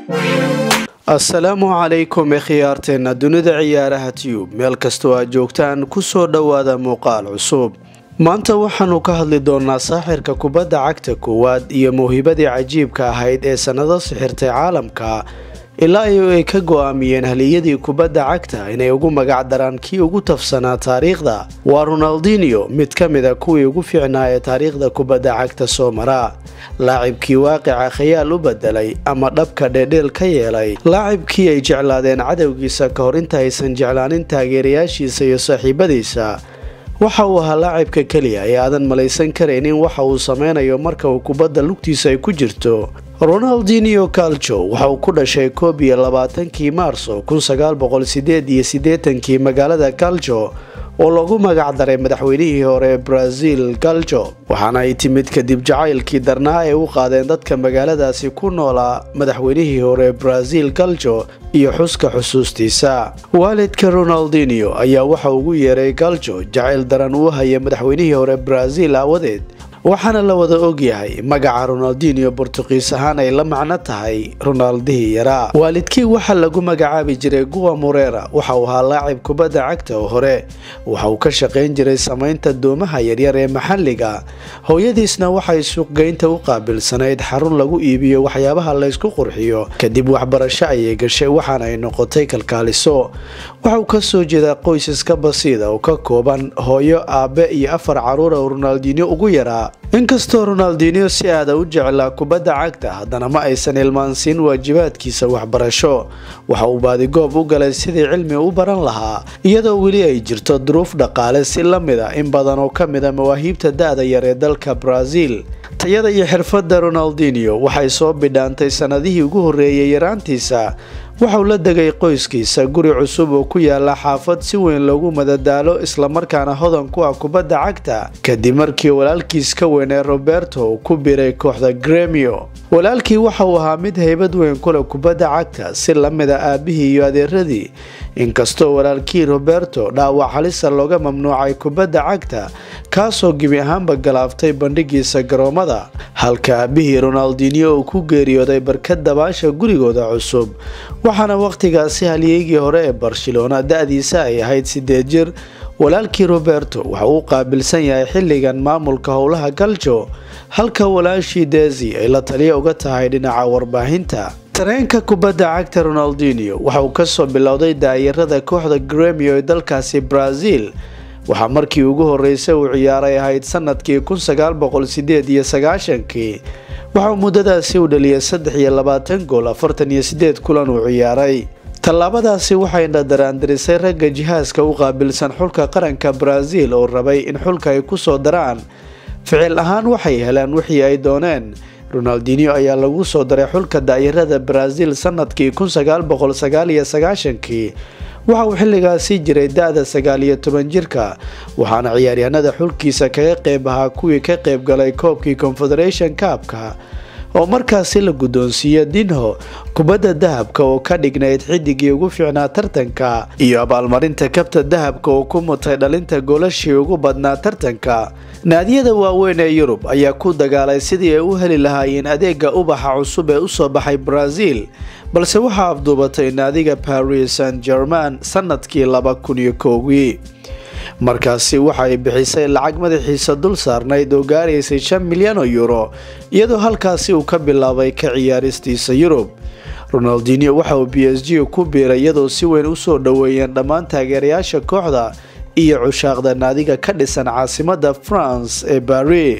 asalaamu calaykum khiyaarteenna dunida ciyaaraha tiyub meel kastoo aad joogtaan kusoo dhowaada muuqaal cusub maanta waxaanu ka hadli doonaa saaxirka kubadda cagta koowaad iyo mawhibadii cajiibka ahayd ee sannado sixirtay caalamka ilaa iyo ay ka go-aamiyeen haliyadii kubadda cagta inay ugu magac daraan kii ugu tafsanaa taariikhda waa ronaldinio mid ka mida kuwii ugu fiicnaa ee taariikhda kubadda cagta soo mara laacibkii waaqica khayaal u bedelay ama dhabka dheedheel ka yeelay laacibkii ay jeclaadeen cadowgiisa ka hor inta aysan jeclaanin taageerayaashiisa iyo saaxiibadiisa waxa uu ahaa laacibka keliya ee aadan malaysan karaynin waxa uu sameynayo marka uu kubadda lugtiisa ay ku jirto ronaldinio calcho waxa uu ku dhashay koob iyo labaatankii maarso kun sagaal boqol sideed iyo siddeetankii magaalada calcho oo lagu magac daray madaxweynihii hore ee brazil calcho waxaana ay timid kadib jacaylkii darnaa ay u qaadeen dadka magaaladaasi ku noolaa madaxweynihii hore ee brazil calcho iyo xuska xusuustiisa waalidka ronaldinio ayaa waxa ugu yeeray calcho jacayl daran uu haya madaxweynihii hore brazil aawadeed waxaana la wada ogyahay magaca ronaldinio bortuqiis ahaan ay la macno tahay ronaldihii yaraa waalidkii waxaa lagu magacaabi jiray guwa morera waxa uu ahaa laacib kubadda cagta oo hore waxa uu ka shaqayn jiray samaynta doomaha yaryar ee maxalliga hooyadiisna waxay suuqgeynta u qaabilsanayd xarun lagu iibiyo waxyaabaha laysku qurxiyo kadib waxbarasho ayay gashay waxaana ay noqotay kalkaaliso waxauu kasoo jeedaa qoysaska basiida oo ka kooban hooyo aabe iyo afar caruura oo ronaldinio ugu yaraa inkastoo ronaldinio si aada u jeclaa kubadda cagta haddana ma aysan ilmaansiin waajibaadkiisa waxbarasho waxa uu baadigoob u galay sidii cilmi u baran lahaa iyadoo weli ay jirto duruuf dhaqaale si la mid a in badan oo ka mid a mawaahiibta da-da yar ee dalka brazil tayada iyo xirfadda ronaldinio waxay soo bidhaantay sannadihii ugu horreeyay yaraantiisa waxauu la degay qoyskiisa guri cusub oo ku yaala xaafad si weyn loogu madadaalo islamarkaana hodan ku ah kubadda cagta kadib markii walaalkiis ka weyn ee roberto uu ku biray kooxda gremio walaalkii waxa uu ahaa mid haybad weyn kule kubadda cagta si la mid a aabihii iyo adeeradii inkastoo walaalkii roberto dhaawac halisa looga mamnuucay kubadda cagta kaasoo gebi ahaanba galaaftay bandhigiisa garoomada halka aabihii ronaldinio uu ku geeriyooday barkad dabaasha gurigooda cusub waxaana wakhtigaasi halyeygii hore ee barcelona da-diisa ay ahayd sideed jir walaalkii roberto waxa uu qaabilsan yahay xilligan maamulka howlaha galjo halka walaashii dezi ay la taliya uga tahay dhinaca warbaahinta tareenka kubadda cagta ronaldinio waxa uu kasoo bilowday daayarada kooxda gremio ee dalkaasi brazil waxaa markii ugu horeysay uu ciyaaray ahayd sanadkii kun sagaal boqol sideed iyo sagaashankii waxauu muddadaasi u dhaliyay saddex iyo labaatan gool afartan iyo sideed kulan uu ciyaaray tallaabadaasi waxayna daraandarisay ragga jihaaska u qaabilsan xulka qaranka brazil oo rabay in xulka ay kusoo daraan ficil ahaan waxay heleen wixii ay dooneen ronaldinio ayaa lagu soo daray xulka daayarada brazil sanadkii kun sagaal boqol sagaal iyo sagaashankii waxa uu xilligaasi jiray da-da sagaal iyo toban jirka waxaana ciyaaryahanada xulkiisa kaga qeyb ahaa kuwii ka qeyb galay koobkii confederation kaabka oo markaasi la guddoonsiiye dinho kubadda dahabka oo ka dhignayd xidigii ugu fiicnaa tartanka iyo abaalmarinta kabta dahabka oo ku mutay dhalinta goolashii ugu badnaa tartanka naadiyada waaweyn ee yurub ayaa ku dagaalay sidii ay u heli lahaayeen adeega ubaxa cusub ee usoo baxay brazil balse waxaa afduubatay naadiga paris saint german sanadkii laba kun iyo kowgii markaasi waxaay bixisay lacag madaxiisa dul saarnayd oo gaaraysay shan milyan oo euro iyadoo halkaasi uu ka bilaabay ka ciyaaristiisa yurub ronaldinio waxa uu b s g ku biiray iyadoo si weyn usoo dhoweeyeen dhammaan taageerayaasha kooxda iyo cushaaqda naadiga ka dhisan caasimada france ee bari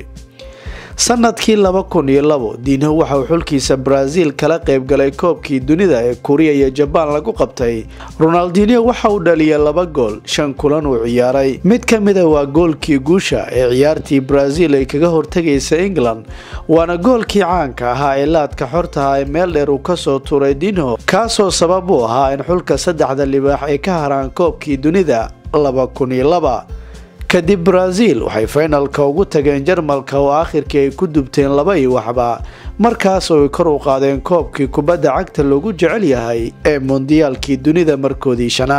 sanadkii laba kun iyo labo diinho waxa uu xulkiisa brazil kala qeybgalay koobkii dunida ee kuriya iyo jabaan lagu qabtay ronaldinio waxa uu dhaliyay laba gool shan kulan uu ciyaaray mid ka mida waa goolkii guusha ee ciyaartii brazil ay kaga hortegaysa england waana goolkii caanka ahaa ee laadka xortaha ee meel dheer uu kasoo tuuray dinho kaasoo sabab u ahaa in xulka saddexda libaax ay ka haraan koobkii dunida laba kun iyo laba kadib brazil waxay faynalka ugu tageen jarmalka oo aakhirkii ay ku dubteen laba iyo waxba markaas oo ay kor u qaadeen koobkii kubadda cagta loogu jecel yahay ee mondiyaalkii dunida markoodii shanaad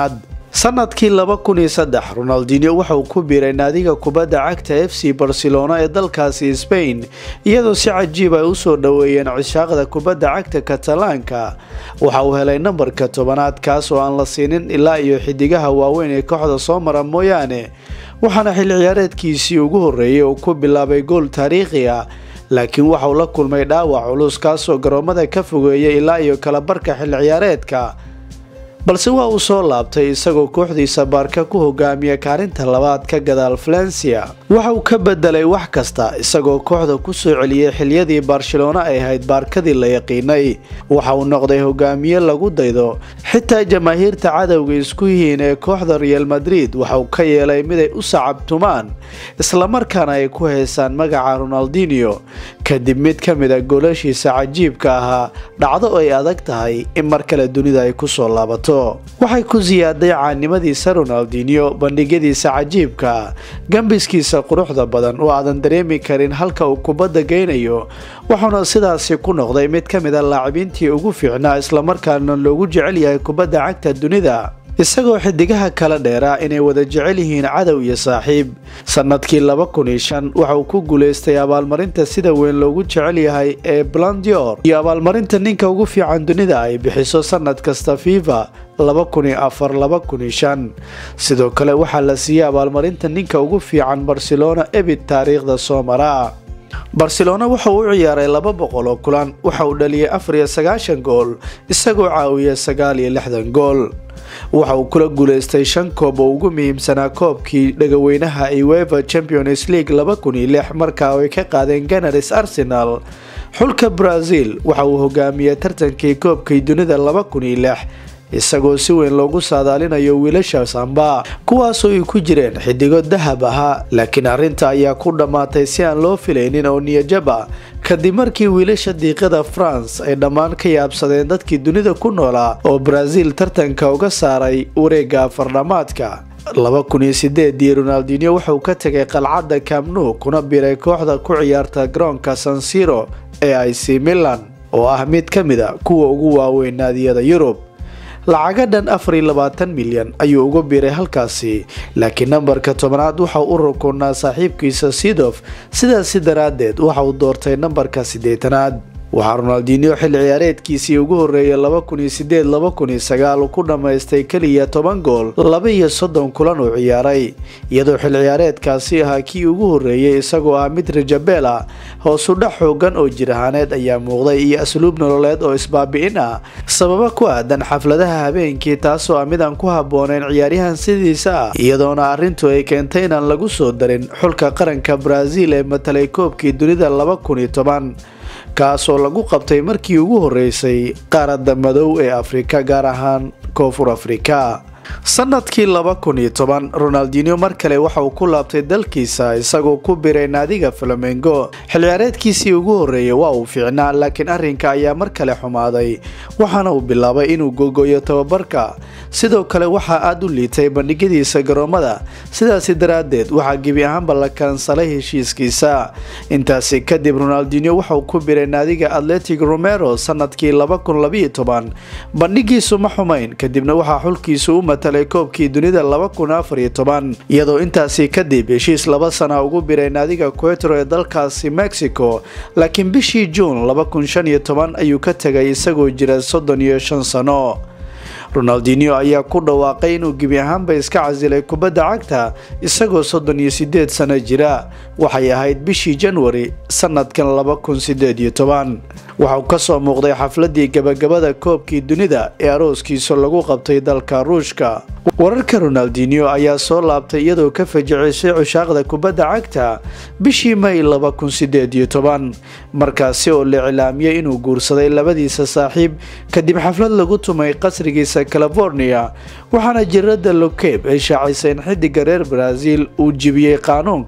sanadkii laba kun iyo saddex ronaldinho waxauu ku biiray naadiga kubadda cagta f c barcelona ee dalkaasi sbain iyadoo si cajiib ay usoo dhoweeyeen cishaaqda kubadda cagta katalaanka waxa uu helay nambarka tobanaad kaas oo aan la siinin ilaa iyo xidigaha waaweyn ee kooxda soo mara mooyaane waxaana xilli ciyaareedkiisii ugu horreeyay uu ku bilaabay gool taariikhi ah laakiin waxauu la kulmay dhaawac culus kaasoo garoomada ka fogeeyay ilaa iyo kalabarka xilli ciyaareedka balse waa uu soo laabtay isagoo kooxdiisa baarka ku hogaamiya kaalinta labaad ka gadaal valencia waxa uu ka bedelay wax kasta isagoo kooxda kusoo celiyey xiliyadii barcelona ay ahayd baarkadii la yaqiinay waxa uu noqday hogaamiye lagu daydo xitaa jamaahiirta cadowga isku yihiin ee kooxda real madrid waxauu ka yeelay miday u sacabtumaan islamarkaana ay ku heysaan magaca ronaldinho kadib mid ka mid a goolashiisa cajiibka ahaa dhacdo ay adag tahay in mar kale dunida ay kusoo laabato waxay ku siyaaday caannimadiisa ronaldinho bandhigyadiisa cajiibka gambiskiisa quruxda badan oo aadan dareemi karin halka uu kubadda geynayo wuxuuna sidaasi ku noqday mid ka mid a laacibiintii ugu fiicnaa islamarkaana loogu jecel yahay kubadda cagta dunida isagoo xidigaha kala dheeraa inay wada jecel yihiin cadow iyo saaxiib sanadkii laba kun iyo shan waxa uu ku guulaystay abaalmarinta sida weyn loogu jecel yahay ee blandior iyo abaalmarinta ninka ugu fiican dunida ay bixiso sanad kasta fifa laba kun iyo afar laba kun iyo shan sidoo kale waxaa la siiyey abaalmarinta ninka ugu fiican barcelona ebid taariikhda soo mara barcelona waxa uu u ciyaaray laba boqol oo kulan waxa uu dhaliyay afar iyo sagaashan gool isagoo caawiya sagaal iyo lixdan gool waxa uu kula guulaystay shan koob oo ugu muhiimsanaa koobkii dhagaweynaha ueva champions league laba kun iyo lix markaa ay ka qaadeen ganaris arsenal xulka brazil waxa uu hogaamiyey tartankii koobkii dunida laba kun iyo lix isagoo si weyn loogu saadaalinayo wiilasha samba kuwaasoo ay ku jireen xidigo dahab ahaa laakiin arrinta ayaa ku dhammaatay si aan loo filaynin oo niyajab ah kadib markii wiilasha diiqada france ay dhammaan ka yaabsadeen dadkii dunida ku noolaa oo brazil tartanka uga saaray wareega afardhamaadka laba kun iyo sideedii ronaldinho wuxuu ka tegay qalcadda camnu kuna biray kooxda ku ciyaarta garoonka sansiro ee ic milan oo ah mid ka mid a kuwa ugu waaweyn naadiyada yurub lacaga dhan afar iyo labaatan milyan ayuu uga biiray halkaasi laakiin nambarka tobanaad waxa u rukunaa saaxiibkiisa sidof sidaasi daraaddeed waxa uu doortay nambarka siddeetanaad waxaa ronaldinho xilli ciyaareedkiisii ugu horreeyay laba kun iyo sideed laba kun iyo sagaal uu ku dhammaystay keliya toban gool laba iyo soddon kulan uu ciyaaray iyadoo xilli ciyaareedkaasi ahaa kii ugu horreeyay isagoo ah mid rajabeel ah hoosudhac xoogan oo jir ahaaneed ayaa muuqday iyo asluub nololeed oo isbaabi'in ah sababa ku aadan xafladaha habeenkii taasoo ah mid aan ku habbooneyn ciyaaryahan sidiisa ah iyadoona arrintu ay keentay inaan lagu soo darin xulka qaranka brazil ee matalay koobkii dunida laba kun iyo toban kaasoo lagu qabtay markii ugu horreysay qaaradda madow ee afrika gaar ahaan koonfur afrika sanadkii laba kun iyo toban ronaldinho mar kale waxa uu ku laabtay dalkiisa isagoo ku biray naadiga flamengo xilciyaareedkiisii ugu horreeyay waa uu fiicnaa laakiin arrinka ayaa mar kale xumaaday waxaana uu bilaabay inuu gogoyo tababarka sidoo kale waxaa aada u liitay bandhigyadiisa garoomada sidaasi daraaddeed waxaa gebi ahaanba la kansalay heshiiskiisa intaasi kadib ronaldinho waxauu ku biray naadiga atletic romero sanadkii laba kun labaiyo toban bandhigiisu ma xumayn kadibna waxaa xulkiisu u matalay koobkii dunida laba kun afar iyo toban iyadoo intaasi kadib heshiis laba sana ugu biray naadiga quetro ee dalkaasi mexico laakiin bishii juun laba kun shan iyo toban ayuu ka tegay isagoo jira soddon iyo shan sano ronaldinho ayaa ku dhawaaqay inuu gebi ahaanba iska casilay kubadda cagta isagoo soddon iyo sideed sano jira waxay ahayd bishii janwari sanadkan laba kun sideed iyo toban waxauu kasoo muuqday xafladii gabagabada koobkii dunida ee arooskiisa lagu qabtay dalka ruushka wararka ronaldinho ayaa soo laabtay iyadoo ka fajicisay cushaaqda kubadda cagta bishii may laba kun sideed iyo toban markaasi oo la iclaamiyey inuu guursaday labadiisa saaxiib kadib xaflad lagu tumay qasrigiisa california waxaana jirada lokeb ay shaacisay in xidiga reer brazil uu jibiyey qaanuunka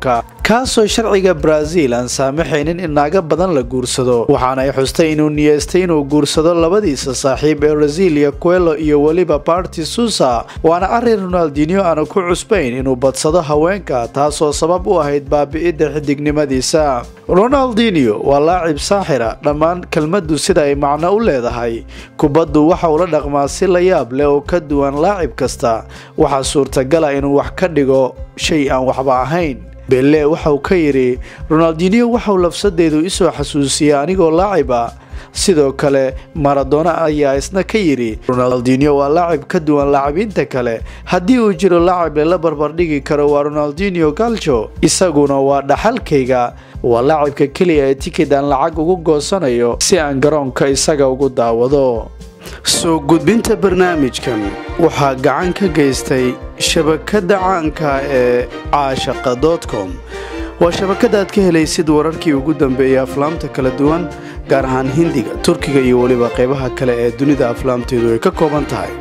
kaasoo sharciga brazil aan saamaxaynin in naaga badan la guursado waxaana ay xustay inuu niyeystay inuu guursado labadiisa saaxiib ee brasilia quelo iyo weliba barti susa waana arrin ronaldinio aanu ku cusbayn inuu badsado haweenka taasoo sabab u ahayd baabi'idda xidignimadiisa ronaldinio waa laacib saaxira dhammaan kelmaddu sida ay macno u leedahay kubaddu waxa uu la dhaqmaa si la yaab leh oo ka duwan laacib kasta waxaa suurtagala inuu wax ka dhigo shay aan waxba ahayn belle waxauu ka yidhi ronaldinio waxauu lafsadeedu isoo xasuusiyay anigoo laacib ah sidoo kale maradona ayaa isna ka yidhi ronaldinio waa laacib ka duwan laacibiinta kale haddii uu jiro laacib lala barbardhigi karo waa ronaldinio galjo isaguna waa dhaxalkayga waa laacibka keliya ee tikid aan lacag ugu goosanayo si aan garoonka isaga ugu daawado soo gudbinta barnaamijkan waxaa gacan ka geystay shabakadda caanka ee caashaqa dotcom waa shabakada aad ka helaysid wararkii ugu dambeeyay aflaamta kala duwan gaar ahaan hindiga turkiga iyo weliba qaybaha kale ee dunida aflaamteedu ay ka kooban tahay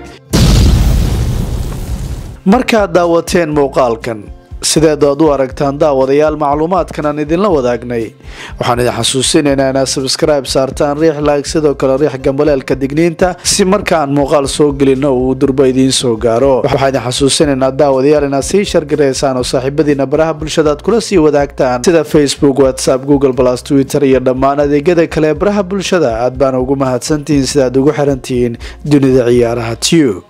markaad daawateen muuqaalkan sideed aad u aragtaan daawadayaal macluumaadkan aan idinla wadaagnay waxaan idin xasuusinaynaa inaad sabskribe saartaan riix laag sidoo kale riix gambaleelka digniinta si markaan muuqaal soo gelino uu durba idiin soo gaaro waxaan idin xasuusinaynaa daawadayaal inaad sii shargaraysaan oo saaxiibadiina baraha bulshada aad kula sii wadaagtaan sida facebook whatsapp google plus twitter iyo dhammaan adeegyada kale ee baraha bulshada aad baana ugu mahadsantihiin sidaad ugu xirantihiin dunida ciyaaraha tube